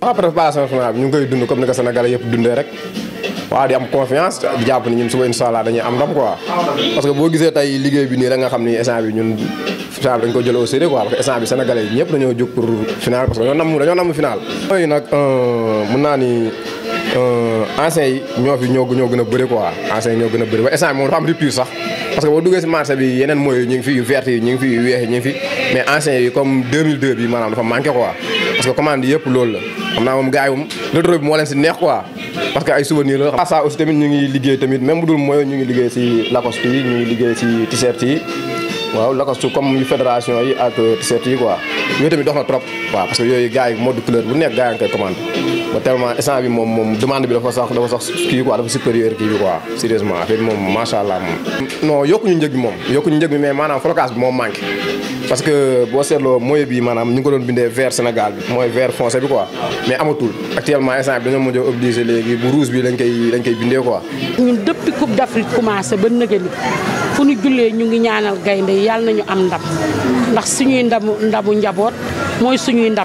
waaw préparation final bi ñu ngi koy dund comme ni ko Sénégalais yëpp dundee rek waaw di am confiance di jàpp ni ñun suba incha allah dañuy am ndam quoi parce que boo gisee tey liggéey bi nii rek nga xam ni instant bi ñun final bi dañ ko jël au sérieux quoi parce que instant bi sénégalais yi ñëpp dañoo jóg pour final parce que dañoo nam dañoo nam final mooy nag mën naa ni anciens yi ñoo fi ñoo ñoo gën a bëri quoi anciens yi ñoo gën a bëri ba instant bi moom dafa am rupture sax parce que boo duggee si marché bi yeneen mooy ñu ngi fi yu vert yi ñu ngi fi yu weex yi ñu ngi fi mais anciens yi comme 2002 bi maanaam dafa manqué quoi parce que commande yëpp loolu la xam naa moom gars yi moom rétro bi moo leen si neex quoi parce que ay souvenir la xam ça aussi tamit ñu ngi liggéey tamit même bu dul mooy ñu ngi liggéey si Lacoste yi ñu ngi liggéey si t-shirt yi waaw Lacoste comme yu fédération yi ak t-shirt yi quoi yooyu tamit dox na trop waaw parce que yooyu gars yi mode couleur bu nekk gars yi nga koy commandé ba tellement instant bi moom moom demande bi dafa sax dafa sax kii quoi dafa supérieur kii bi quoi sérieusement affaire bi moom macha allah moom non yokkuñu njëg bi moom yokkuñu njëg bi mais maanaam flocage bi moom manqué parce que boo seetloo mooy bi maanaam ñu ngi ko doon bindee vert Sénégal bi mooy vert foncé bi quoi mais amatul actuellement instant bi dañoo mujj a obligé léegi bu rouge bi lañ koy lañ koy bindee quoi ñun depuis coupe d'Afrique commencé ba nëgëni fu ñu jullee ñu ngi ñaanal gaynde yàlla nañu am ndam ndax suñuy ndamu ndamu njaboot mooy suñuy ndam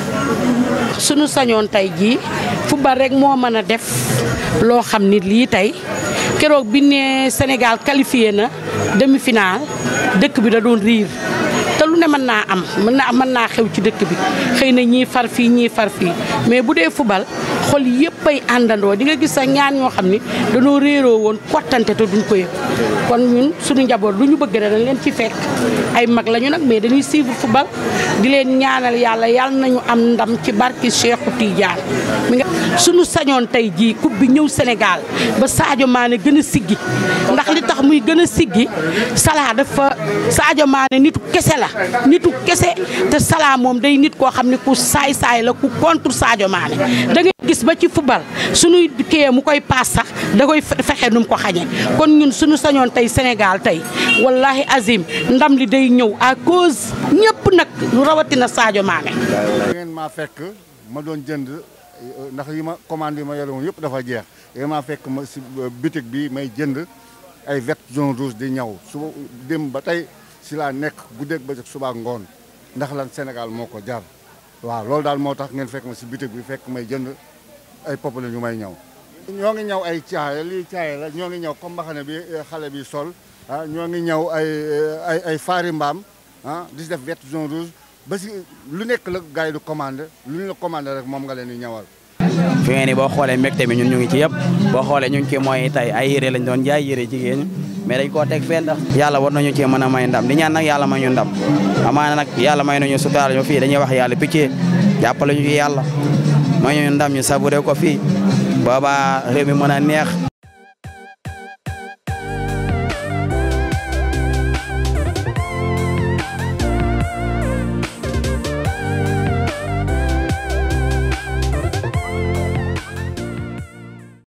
suñu sañoon tey jii football rek moo mën a def loo xam ni lii tey keroog bi ne Sénégal qualifié na demi-finale dëkk bi da doon riir te lu ne mën naa am mën naa mën naa xew ci dëkk bi xëy na ñii far fii ñii far fii mais bu dee football xol yëpp ay àndandoo di nga gis sax ñaan ñoo xam ni dañoo réeroo woon kottante te duñ ko yëg kon ñun suñu njaboot lu ñu bëgg rek dañ leen ci fekk ay mag lañu nag mais dañuy suivre football di leen ñaanal yàlla yàlla nañu am ndam ci barki Cheikhou Tidiane mi nga suñu sañoon tey jii coupe bi ñëw Sénégal ba Sadio Mané gën a siggi ndax li tax muy gën a siggi Salah dafa Sadio Mané nitu kese la nitu kese te Salah moom day nit koo xam ne ku saay-saay la ku contre Sadio Mané da ngay gis ba ci football suñuy kii mu koy paas sax da koy fexe nu mu ko xañee kon ñun suñu sañoon tey Sénégal tey wallahi azim ndam li day ñëw à cause ñëpp nag lu rawatina Sadio Mané. ngeen maa fekk ma doon jënd ndax yi ma commande yi ma yore woon yëpp dafa jeex ngeen maa fekk ma si boutique bi may jënd ay vert jaune rouge di ñaw su dem ba tey si laa nekk guddeeg ba suba ngoon ndax lan Sénégal moo ko jar waaw loolu daal moo tax ngeen fekk ma si boutique bi fekk may jënd ay popale ñu may ñaw ñoo ngi ñaw ay caaya lii caaya la ñoo ngi ñaw comme mbaxane bi xale bi sol ah ñoo ngi ñaw ay ay ay faari mbaam ah di si def vert jaune rouge ba si lu nekk la gars yi du commandé lu ñu la commandé rek moom nga leen di ñawal. fi ngeen ni boo xoolee mbégte mi ñun ñu ngi ci yëpp boo xoolee ñu ngi ci mooy tey ay yére lañ doon jaay yére jigéen mais dañ koo teg fenn ndax yàlla war nañu cee mën a may ndam di ñaan nag yàlla may ñu ndam amaana nag yàlla may nañu sutaal ñu fii dañuy wax yàlla picc jàppale ñu ci yàlla may ñu ndam ñu saburé ko fii booba réew mi mën a neex